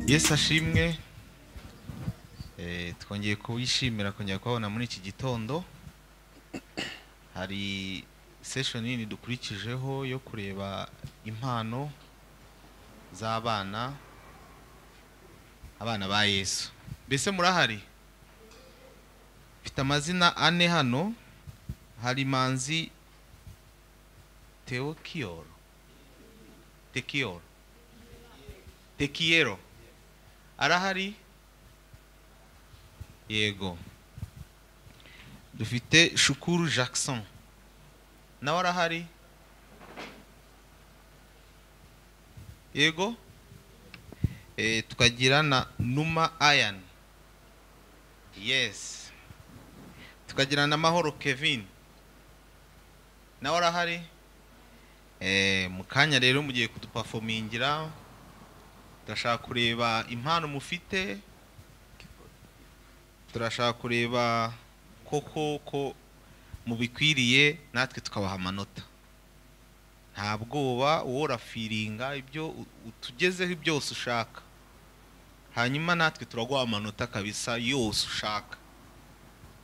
yesu ashimwe Eh, twongeye kuwishimira kongera kubabona muri iki gitondo hari session nini dukurikijeho yo kureba impano z'abana abana ba yesu mbese murahari mfite amazina ane hano hari manzi teokiyoro tekiyoro tekiyero arahari yego dufite shukuru jackson nawe arahari yego Eh, tukagira na numa ayan yes tukagira na mahoro kevin nawe arahari Eh, mu kanya rero mugiye kudupafomingira turashaka kureba impano mufite turashaka kureba koko ko mubikwiriye natwe tukabaha amanota nta bwoba worafiringa ibyo u- utugezeho byose ushaka hanyuma natwe turaguha amanota kabisa yose ushaka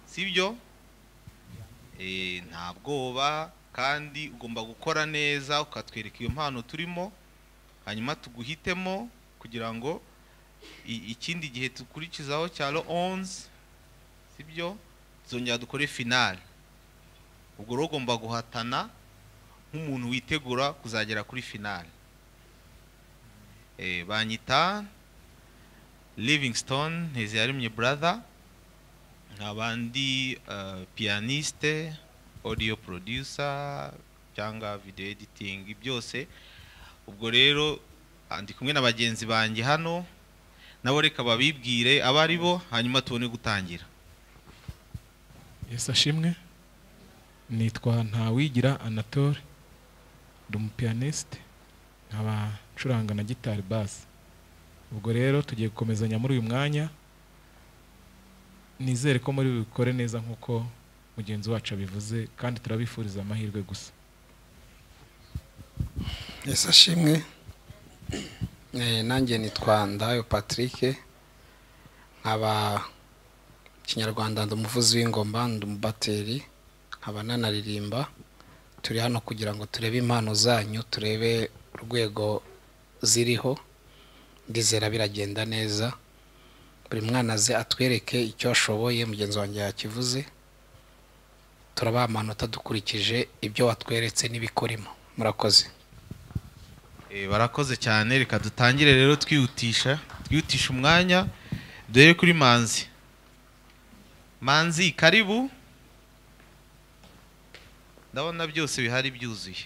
sibyo Eh, nta bwoba kandi ugomba gukora neza ukatwereka iyo mpano turimo hanyuma tuguhitemo kugira ngo i- ikindi gihe dukurikizaho cya ro onzi sibyo tuzongera dukore finale ubwo rero ugomba guhatana nk'umuntu witegura kuzagera kuri finale Eh, banyita livingstone nteziyaremye brother nk'abandi eh, pianiste audio producer cyangwa video editing byose ubwo rero ah, ndi kumwe na bagenzi banjye hano nabo reka babibwire abo ari bo hanyuma tubone gutangira yesu ashimwe nitwa ntawigira anatole ndi umupiyanisite nkaba ncuranga na gitari basi ubwo rero tugiye gukomezanya muri uyu mwanya nizere ko muri bikore neza nk'uko mugenzi wacu abivuze kandi turabifuriza amahirwe gusa Yesu ashimwe Eh, nanjye nitwa Ndayo Patrick nkaba kinyarwanda ndi umuvuzi w'ingoma ndi umubateri nkaba nanaririmba turi hano kugira ngo turebe impano zanyu turebe urwego ziriho ndizera biragenda neza buri mwana aze atwereke icyo ashoboye mugenzi wanjye yakivuze turabaha amanota dukurikije ibyo watweretse n'ibikorimo murakoze Eh, barakoze cyane reka dutangire rero twihutisha twihutisha umwanya dore kuri manzi manzi karibu ndabona byose bihari byuzuye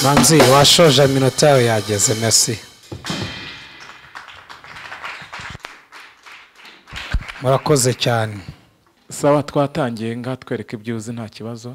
manzi washoje iminota yawe yageze merci murakoze cyane sawa twatangiye ngaha twereka ibyo uzi nta kibazo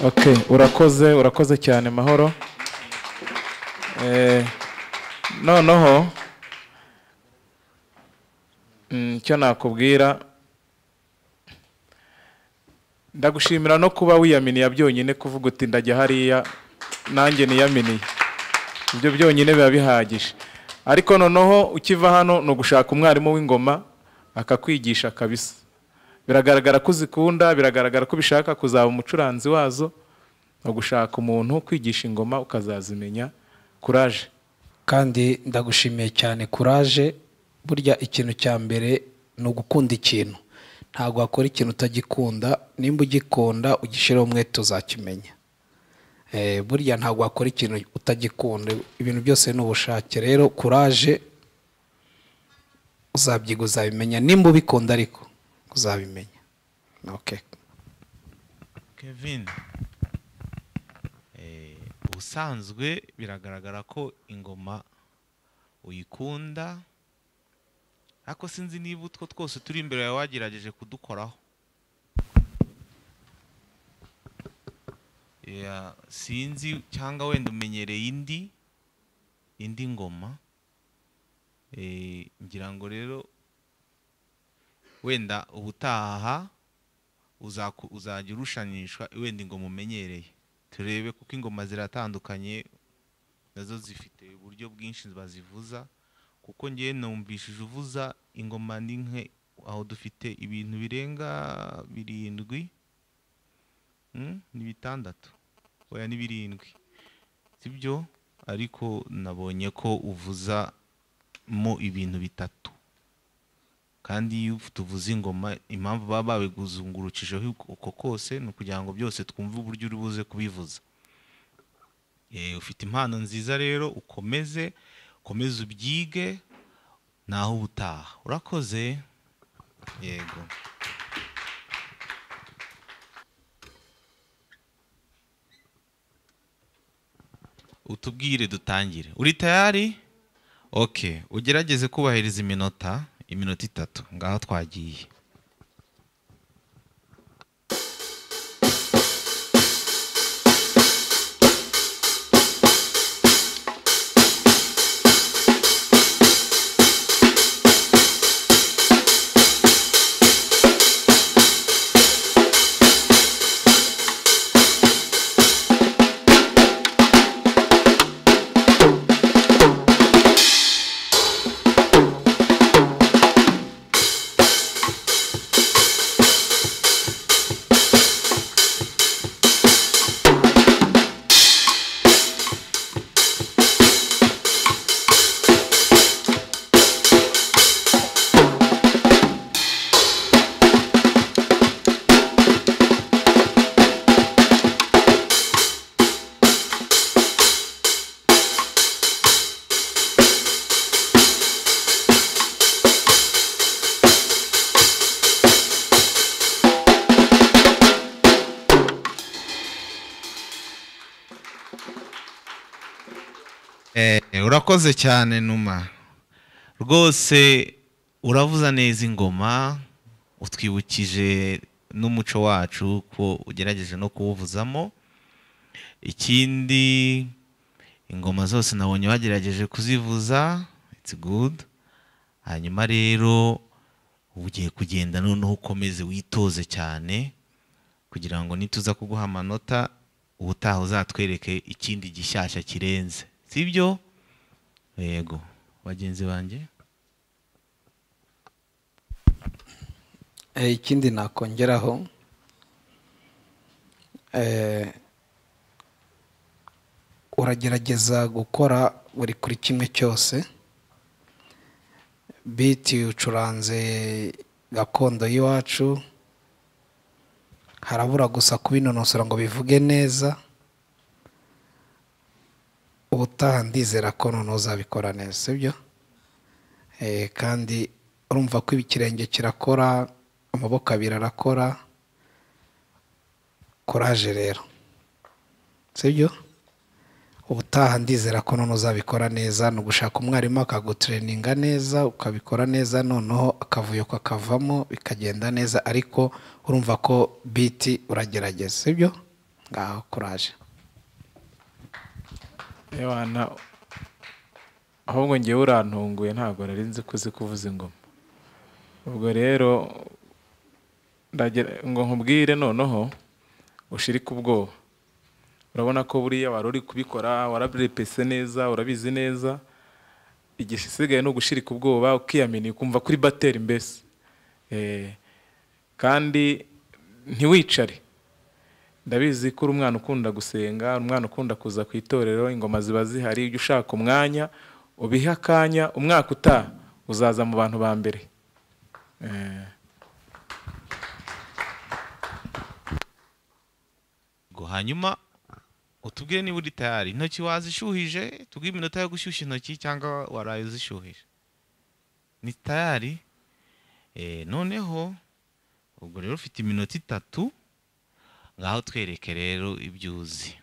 Okay, urakoze urakoze cyane mahoro Eh, noneho mm, icyo nakubwira ndagushimira no kuba wiyaminiya byonyine kuvuga uti ndajya hariya nanjye niyaminiye ibyo byonyine biba bihagije ariko noneho ukiva hano ni ugushaka umwarimu w'ingoma akakwigisha kabisa biragaragara ko uzikunda biragaragara ko ubishaka kuzaba umucuranzi wazo ni ugushaka umuntu kwigisha ingoma ukazazimenya kuraje kandi ndagushimiye cyane kuraje burya ikintu cya mbere ni ugukunda ikintu ntabwo wakora ikintu utagikunda nimba ugikunda ugishyiraho umwete uzakimenya Eh, burya ntabwo wakora ikintu utagikunda ibintu byose ni ubushake rero kuraje uzabyiga uzabimenya nimba ubikunda ariko uzabimenya okay. kevin eh, ubusanzwe biragaragara ko ingoma uyikunda ariko sinzi niba utwo twose turi imbere yawe wagerageje kudukoraho Yeah, sinzi cyangwa wenda umenyereye indi indi ngoma Eh, ngira ngo rero wenda ubutaha uzaku- uzajya urushanishwa wenda ingoma umenyereye turebe kuko ingoma ziratandukanye nazo zifite uburyo bwinshi bazivuza kuko ngewe numvishije uvuza ingoma ni nke aho dufite ibintu birenga birindwi Mm, ni bitandatu oya ni birindwi sibyo ariko nabonye ko uvuza mo ibintu bitatu kandi iyo tuvuze ingoma impamvu baba babiguzungurukijeho uko kose ni ukugira ngo byose twumve uburyo uri buze kubivuza Eh, ufite impano nziza rero ukomeze ukomeze ubyige naho ubutaha urakoze yego utubwire dutangire uri tayari oke ugerageze kubahiriza iminota iminota itatu ngaho twagiye Eh, urakoze cyane numa rwose uravuza neza ingoma utwibukije n'umuco wacu ko ugerageje no kuwuvuzamo ikindi ingoma zose nabonye bagerageje kuzivuza it's good hanyuma rero uba ugiye kugenda noneho ukomeze witoze cyane kugira ngo nituza kuguha amanota ubutaha uzatwereke ikindi gishyashya kirenze sibyo yego bagenzi banjye Eh, ikindi nakongeraho eh, uragerageza gukora buri kuri kimwe cyose biti ucuranze gakondo y'iwacu harabura gusa kubinonosora ngo bivuge neza ubutaha ndizera ko noneho uzabikora neza sibyo Eh, kandi urumva ko ikirenge kirakora amaboko abiri arakora koraje rero sibyo ubutaha ndizera ko noneho uzabikora neza ni ugushaka umwarimu akagutureninga neza ukabikora neza noneho akavuyo kakavamo bikagenda neza ariko urumva ko biti uragerageza sibyo ngaho koraje Ebana, ahubwo ngewe urantunguye ntabwo nari nzi ko uzi kuvuza ingoma ubwo rero ndagira ngo nkubwire noneho ushirike ubwoba urabona ko buriya wari uri kubikora warabirepese neza urabizi neza igisigaye ni ugushirika ubwoba ukiyamini ukumva kuri bateri mbese Eh, kandi ntiwicare ndabizi ko uri umwana ukunda gusenga uri umwana ukunda kuza ku itorero ingoma ziba zihari ujye ushaka umwanya ubihe akanya umwaka utaha uzaza mu bantu ba mbere Eh, Ngo hanyuma utubwire niba uri tayari intoki wazishyuhije tubwire iminota yo gushyushya intoki cyangwa waraye uzishyuhije ni tayari Eh, noneho ubwo rero ufite iminota itatu ngaho twereke rero ibyo uzi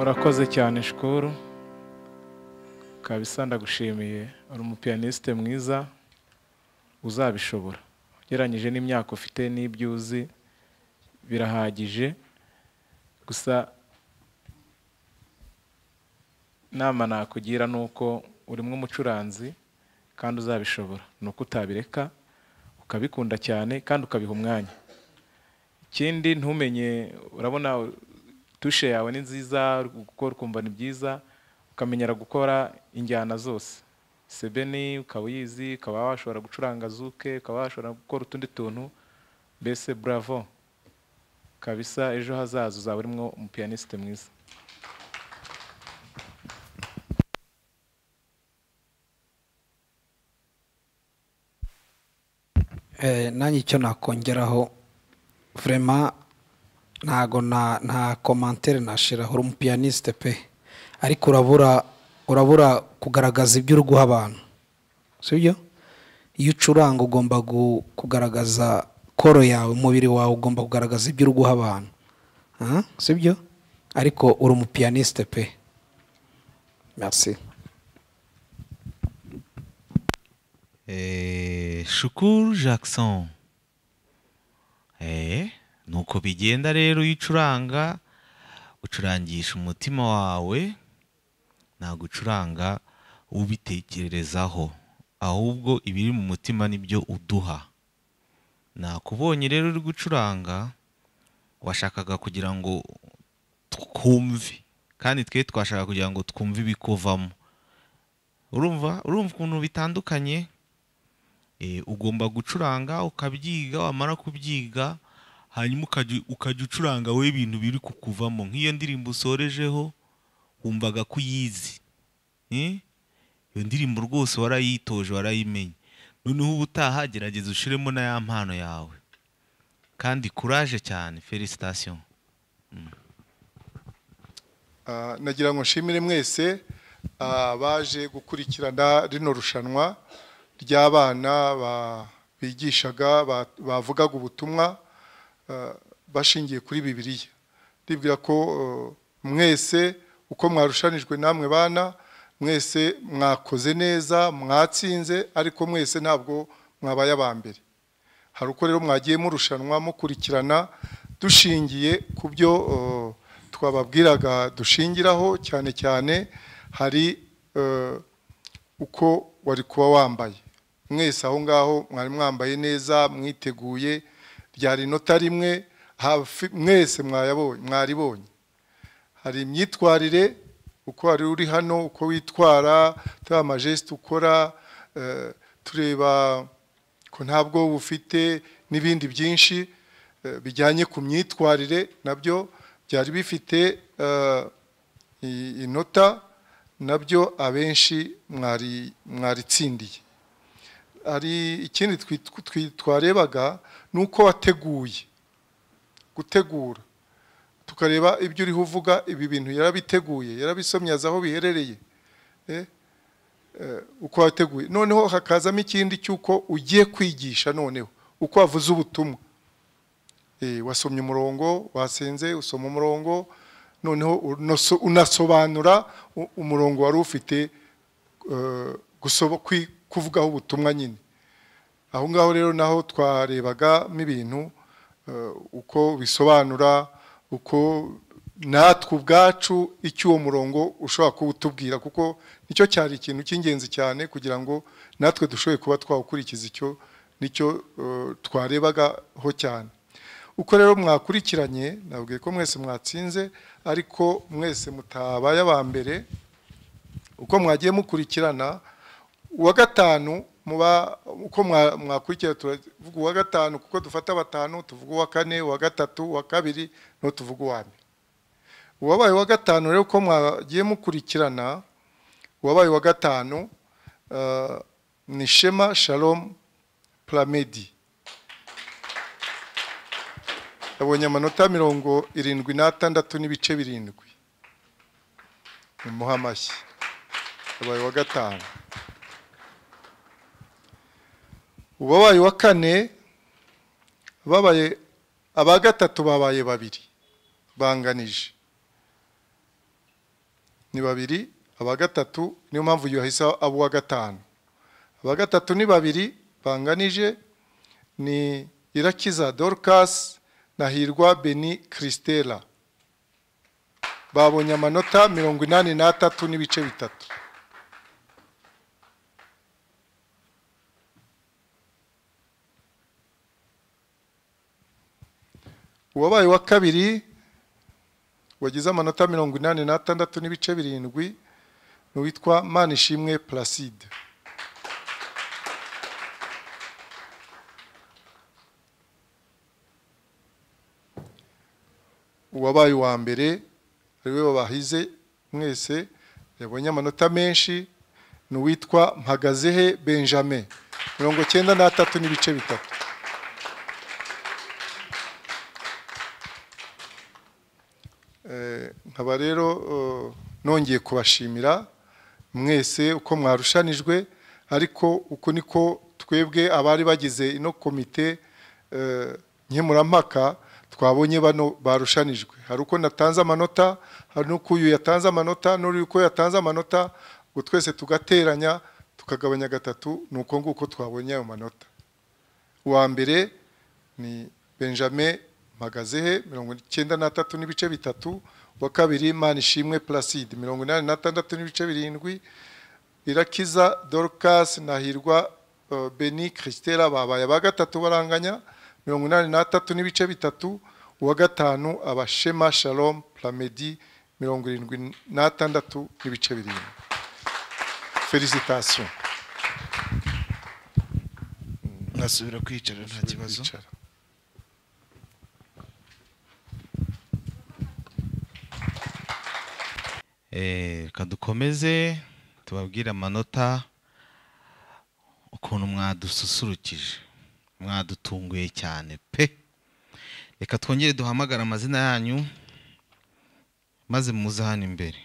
urakoze cyane shukuru kabisa ndagushimiye uri umupiyaniste mwiza uzabishobora ugereranyije n'imyaka ufite n'ibyo uzi birahagije gusa inama nakugira ni uko urimo umucuranzi kandi uzabishobora ni uko utabireka ukabikunda cyane kandi ukabiha umwanya ikindi ntumenye urabona tushe yawe ni nziza gukora ukumva ni byiza ukamenyera gukora injyana zose sebeni ukaba uyizi ukaba washobora gucuranga zuke ukaba washobora gukora utundi tuntu mbese buravo kabisa ejo hazaza uzaba urimo umupiyanisite mwiza nanjye icyo nakongeraho vurema ntago nta komantere nashiraho uri umupiyaniste pe ariko urabura urabura kugaragaza ibyo uri guha abantu si byo iyo ucuranga ugomba gu- kugaragaza koro yawe umubiri wawe ugomba kugaragaza ibyo uri guha abantu Ah, si byo ariko uri umupiyaniste pe merci Eh, Shukuru Jackson Eh, nuko bigenda rero iyo ucuranga ucurangisha umutima wawe ntabwo ucuranga ubitekerezaho ahubwo ibiri mu mutima nibyo uduha nakubonye rero uri gucuranga washakaga kugira ngo twumve kandi twe twashaka kugira ngo twumve ibikuvamo urumva urumva ukuntu bitandukanye Eh, ugomba gucuranga ukabyiga wamara kubyiga hanyuma ukajya- ukajya ucuranga we ibintu biri kukuvamo nk'iyo ndirimbo usorejeho wumvaga ko uyizi Eh? iyo ndirimbo rwose warayitoje warayimenye noneho ubutaha gerageza ushiremo na ya mpano yawe kandi kuraje cyane felicitation Ah, nagira ngo nshimire mwese ah, baje gukurikirana rino rushanwa ry'abana ba- bigishaga ba- bavugaga ubutumwa ah, bashingiye kuri bibiliya ndibwira ko eh, mwese uko mwarushanijwe namwe bana mwese mwakoze neza mwatsinze ariko mwese ntabwo mwabaye aba mbere hari uko rero mwagiye murushanwa mukurikirana dushingiye ku byo eh, twababwiraga dushingiraho cyane cyane hari eh, uko wari kuba wambaye mwese aho ngaho mwari mwambaye neza mwiteguye ryari inota rimwe hafi- mwese mwayabonye mwaribonye hari imyitwarire uko wari uri hano uko witwara tureba amajesite ukora eh, tureba ko ntabwo bufite n'ibindi byinshi eh, bijyanye ku myitwarire nabyo byari bifite eh, i- inota nabyo abenshi mwari mwaritsindiye hari ikindi twit- twi- twarebaga ni uko wateguye gutegura tukareba ibyo uriho uvuga ibi bintu yarabiteguye yarabisomye azi aho biherereye Eh, eh, uko wateguye noneho hakazamo ikindi cy'uko ugiye kwigisha noneho uko wavuze ubutumwa Eh, wasomye umurongo wasenze usoma umurongo noneho unoso- unasobanura u- umurongo wari ufite eh, gusobo- kwi- kuvugaho ubutumwa nyine aho ngaho rero naho twarebagamo ibintu eh, uko bisobanura uko natwe ubwacu icyo uwo murongo ushobora kuba utubwira kuko nicyo cyari ikintu cy'ingenzi cyane kugira ngo natwe dushobore kuba twawukurikiza icyo nicyo eh, twarebagaho cyane uko rero mwakurikiranye nabwiye ko mwese mwatsinze ariko mwese mutabaye aba mbere uko mwagiye mukurikirana uwa gatanu muba uko mwa- mwakurikira turavuga uwa gatanu kuko dufata batanu tuvuga uwa kane uwa gatatu uwa kabiri no tuvuga uwa mbere uwabaye uwa gatanu rero uko mwagiye mukurikirana uwabaye uwa gatanu eh, ni shema shalom plamedi yabonye amanota mirongo irindwi n'atandatu n'ibice birindwi ni muhamashyi yabaye uwa gatanu uwabaye uwa kane babaye aba gatatu babaye babiri banganije ni babiri aba gatatu niyo mpamvu yahise aba uwa gatanu aba gatatu ni babiri banganije ni irakiza dorukasi na hirwa beni kirisitera babonye amanota mirongo inani n'atatu n'ibice bitatu uwabaye wa kabiri wagize amanota mirongo inani n'atandatu n'ibice birindwi ni uwitwa manishimwe placide uwabaye uwa mbere ari we wabahize mwese yabonye amanota menshi ni uwitwa mpagazehe benjamin mirongo cyenda n'atatu n'ibice bitatu nkaba rero nongeye kubashimira mwese uko mwarushanijwe ariko uko niko twebwe abari bagize ino komite nkemurampaka twabonye bano barushanijwe hari uko natanze amanota hari n'uko uyu yatanze amanota n'uri uko yatanze amanota ngo twese tugateranya tukagabanya gatatu ni uko nguko twabonye ayo manota uwa mbere ni benjamin magazehe mirongo icyenda n'atatu n'ibice bitatu uwa kabiri manishimwe placide mirongo inani n'atandatu n'ibice birindwi irakiza dorukasi nahirwa beni kirisitera babaye aba gatatu baranganya mirongo inani n'atatu n'ibice bitatu uwa gatanu abashema shalom plamedi mirongo irindwi n'atandatu n'ibice birindwi felicitasiyo nasubira kwicara nta kibazo Bicara. Eh, reka dukomeze tubabwire amanota ukuntu mwadususurukije mwadutunguye cyane pe reka twongere duhamagare amazina yanyu maze muze hano imbere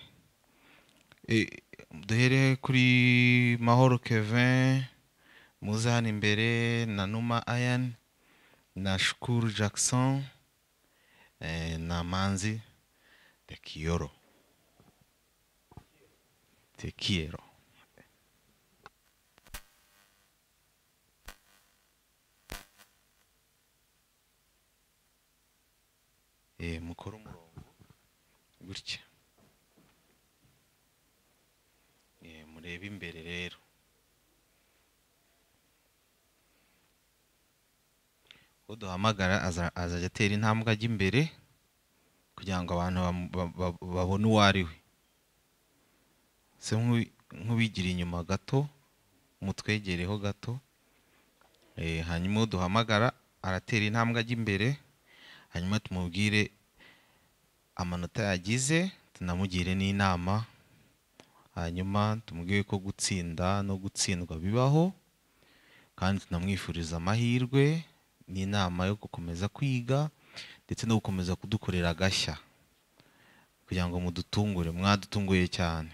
Eh, duhere kuri mahoro kevin muze hano imbere na numa ayan na shukuru jackson eh, na manzi dekiyoro te quiero. Eh, mukore umurongo gutya eh, murebe imbere rero uduhamagara aza- azajya atera intambwe ajya imbere kugira ngo abantu bam- ba- ba- babone uwo ari we se nk'uwi- nk'uwigira inyuma gato mutwegereho gato Eh, hanyuma uwo duhamagara aratera intambwe ajya imbere hanyuma tumubwire amanota yagize tunamugire n'inama hanyuma tumubwire ko gutsinda no gutsindwa bibaho kandi tunamwifuriza amahirwe n'inama yo gukomeza kwiga ndetse no gukomeza kudukorera agashya kugira ngo mudutungure mwadutunguye cyane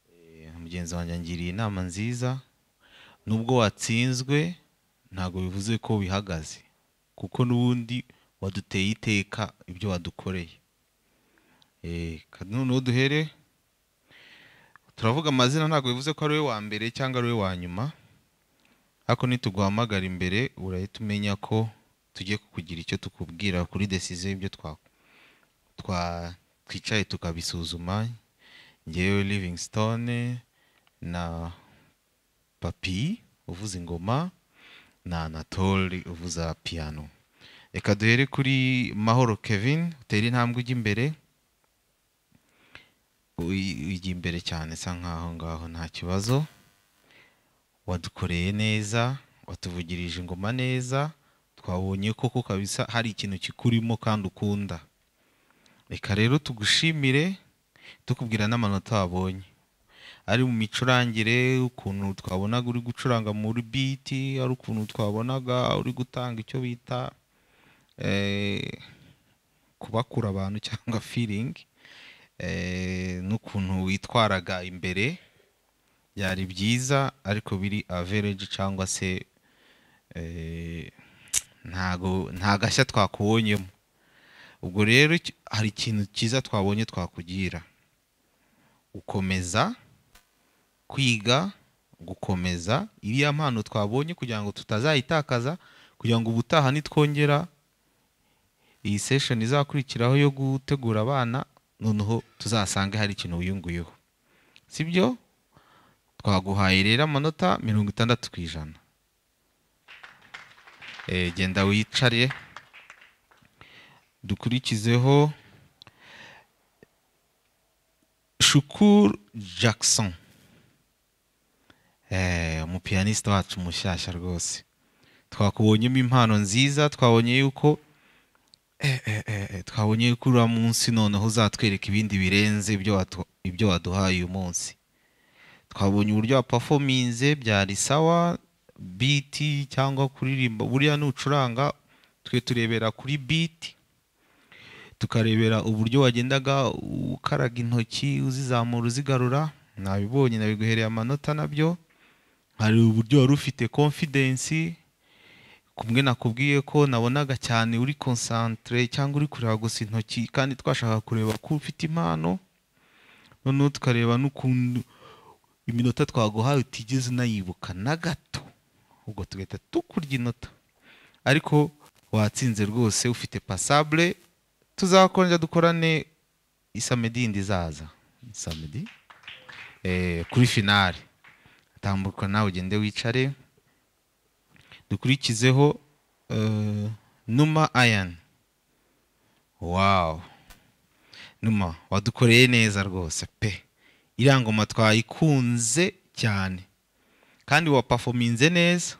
Eh, mugenzi wanjye angiriye inama nziza nubwo watsinzwe ntabwo bivuze ko wihagaze kuko n'ubundi waduteye iteka ibyo wadukoreye Eh, ka- noneho duhere turavuga amazina ntabwo bivuze ko ari we wa mbere cyangwa ari we wa nyuma ariko nituguhamagara imbere urahita umenya ko tugiye kukugira icyo tukubwira kuri desize y'ibyo twa- twa- twicaye tukabisuzuma ngewe livingstone na papi uvuza ingoma na anatole uvuza piyano reka duhere kuri mahoro kevin utera intambwe ujya imbere Uy- ujya imbere cyane sa nkaho ngaho nta kibazo wadukoreye neza watuvugirije ingoma neza twabonye koko kabisa hari ikintu kikurimo kandi ukunda reka rero tugushimire tukubwira n'amanota wabonye ari mu micurangire ukuntu twabonaga uri gucuranga muri biti ari ukuntu twabonaga uri gutanga icyo bita eh, kubakura abantu cyangwa firingi n'ukuntu witwaraga imbere byari byiza ariko biri avereji cyangwa se eh, ntago nta gashya twakubonyemo ubwo rero iki- hari ikintu cyiza twabonye twakugira gukomeza kwiga gukomeza iriya mpano twabonye kugira ngo tutazayitakaza kugira ngo ubutaha nitwongera iyi sesheni izakurikiraho yo gutegura abana noneho tuzasange hari ikintu wiyunguyeho si byo twaguhaye rero amanota mirongo itandatu ku ijana Eh, genda wicare dukurikizeho shukuru jackson Eh, umupiyaniste wacu mushyashya rwose twakubonyemo impano nziza twabonye yuko eh, eh, eh, eh, twabonye yuko uriya munsi noneho uzatwereka ibindi birenze ibyo watu- ibyo waduhaye uyu munsi twabonye uburyo wapafominze byari sawa biti cyangwa kuririmba buriya nucuranga twe turebera kuri biti tukarebera uburyo wagendaga ukaraga intoki uzizamura uzigarura nabibonye nabiguhereye amanota nabyo hari uburyo wari ufite confidence kumwe nakubwiye ko nabonaga cyane uri concentre cyangwa uri kureba gusa intoki kandi twashaka kureba ko ufite impano noneho tukareba n'ukuntu iminota twaguhaye utigeze unayibuka na gato ubwo tugahita tukurya inota ariko watsinze rwose ufite pasable tuzakongera dukorane isamedi yindi izaza isamedi eh, kuri finale tambuka nawe ugende wicare dukurikizeho eh, numa ayan wawu numa wadukoreye neza rwose pe iriya ngoma twayikunze cyane kandi wapafominze neza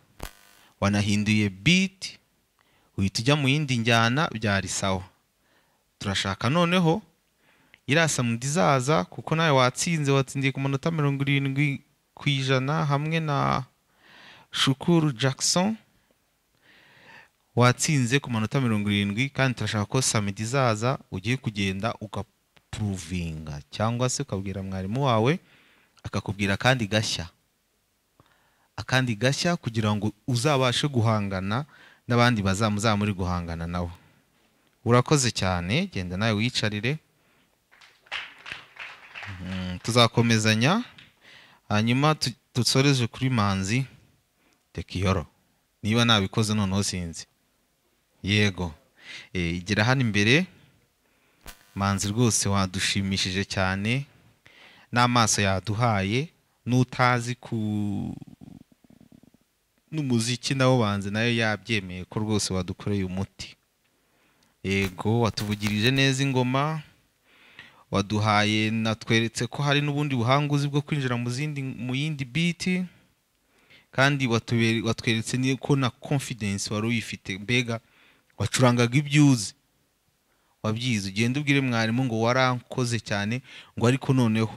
wanahinduye biti uhita ujya mu yindi njyana byari sawa turashaka noneho iriya samudi izaza kuko nawe watsinze watsindiye ku manota mirongo irindwi ku ijana hamwe na shukuru jackson watsinze ku manota mirongo irindwi kandi turashaka ko samedi izaza ugiye kugenda ugapuruvinga cyangwa se ukabwira mwarimu wawe akakubwira akandi gashya akandi gashya kugira ngo uzabashe guhangana n'abandi bazamuzaba muri guhangana nabo urakoze cyane genda nawe wiyicarire Mm, tuzakomezanya hanyuma tu- dusoreje kuri manzi tekiyoro niba nabikoze noneho sinzi yego Eh, igera hano imbere manzi rwose wadushimishije cyane n'amaso yaduhaye n'utazi ku n'umuziki nawo banze nayo yabyemeye ko rwose wadukoreye umuti yego watuvugirije neza ingoma waduhaye natweretse ko hari n'ubundi buhanga uzi bwo kwinjira mu zindi mu yindi biti kandi watubere- watweretse ni- ko na confidence wari uyifite mbega wacurangaga ibyo uzi wabyize ugenda ubwire mwarimu ngo warankoze cyane ngo ariko noneho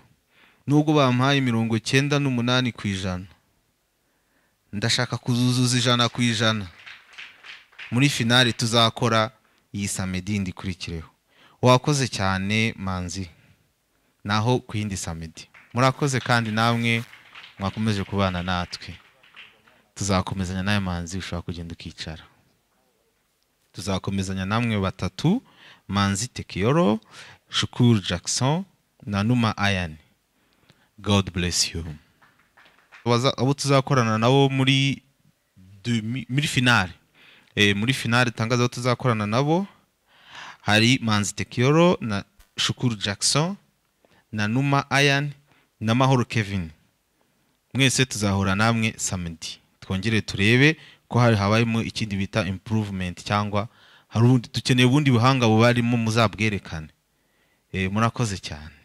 nubwo bampaye mirongo cyenda n'umunani ku ijana ndashaka kuzuzuza ijana ku ijana muri finale tuzakora iyi samedi ikurikireho wakoze cyane manzi naho ku yindi samedi murakoze kandi namwe mwakomeje kubana natwe tuzakomezanya nawe manzi ushobora kugenda ukicara tuzakomezanya namwe batatu manzi tekiyoro shukuru jackson na numa ayani god bless you Abaza- abo tuzakorana nabo muri demi- muri finale eh, muri finale tangazo tuzakorana nabo hari manzi tekiyoro na shukuru jackson na numa ayani na mahoro kevin mwese tuzahura namwe samedi twongere turebe ko hari habayemo ikindi bita improvement cyangwa hari ubundi dukeneye ubundi buhanga bubarimo muzabwerekane Eh, murakoze cyane